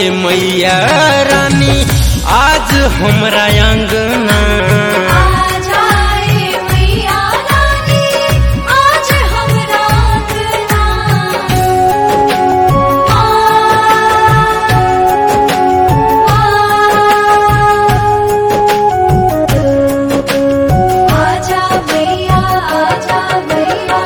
मैया रानी आज हमरा अंगना आ जाए मैया रानी आज हमरा अंगना आजा मैया आजा मैया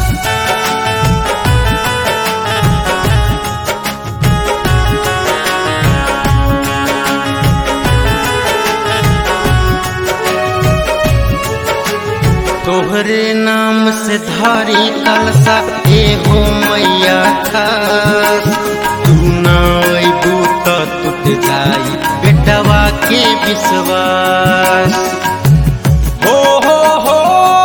तोहरे नाम से धारी कलसा एहो मैया खास तू ना अबू तो टूट जाई बेटवा के विश्वास हो हो हो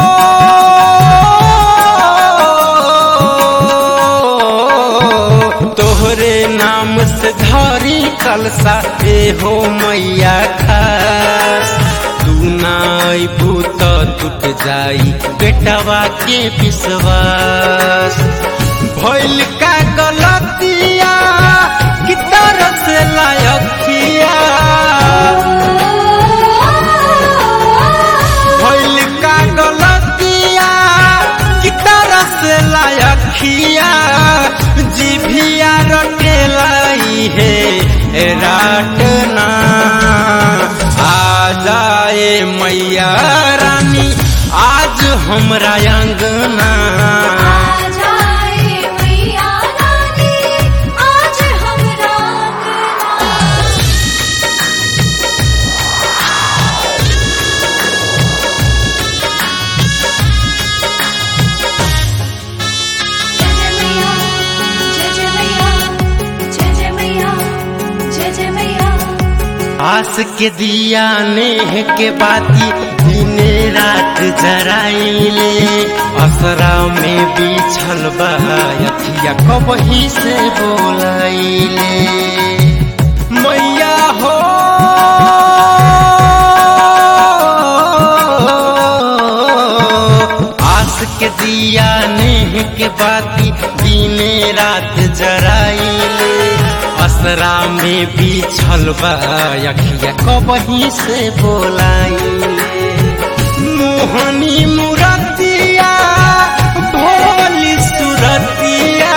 तोहरे नाम से धारी कलसा एहो मैया खास तू ना अबू तो टूट जाई बेटवा के विश्वास भइल का गलतिया कि तरस लायकिया भइल का गलतिया कि तरस लायकिया जिभिया रटेलाई है राटना आ जाए मैया रानी आज हमरा अंगना आ जाए मैया रानी आज हमरा अंगना जय जय मैया जय जय मैया जय जय मैया आस के दिया नेह के बाती दिने रात जराइले असरा में बिछल बथिया कबही से बोलाइले मैया हो आस के दिया नेह के बाती दिने रात जराइले असरा में बिछल बखिया कबही से बोलाइले मोहनी मुरतिया भोली सुरतिया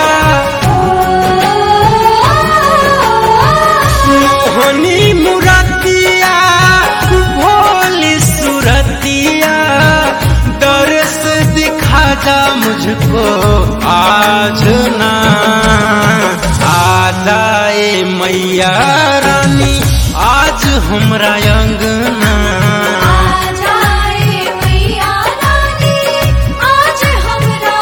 मोहनी मुरतिया भोली सुरतिया दर्श दिखा जा मुझको आज ना आ जाए मैया रानी आज हमरा अंगना आ जाए मैया रानी आज हमरा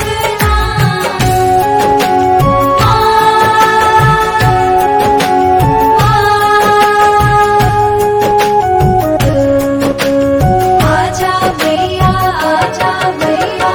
अंगना आजा मैया आजा मैया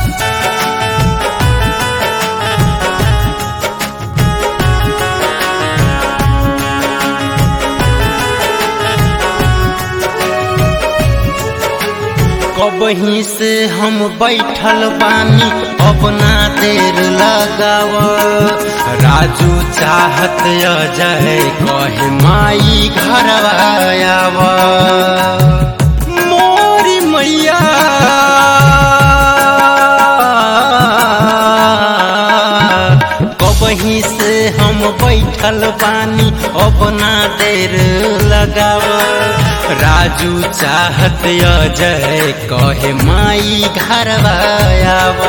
कबही से हम बैठल बानी अपना देर लगाव राजू चाहत अजय कहे माई घर आव मोरी मैया कबही से हम बैठल बानी अपना देर लगाव राजू चाहत अजय कहे माई घर आव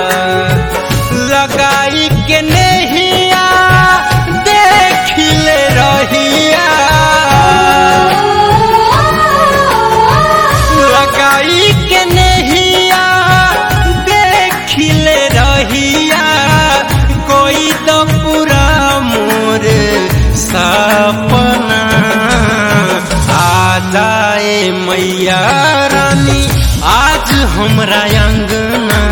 लगाई के नहिया देखिले रहिया लगाई के नहिया देखिले रहिया कोई तो पूरा मोर सपना आ जाए मैया रानी आज हमरा अंगना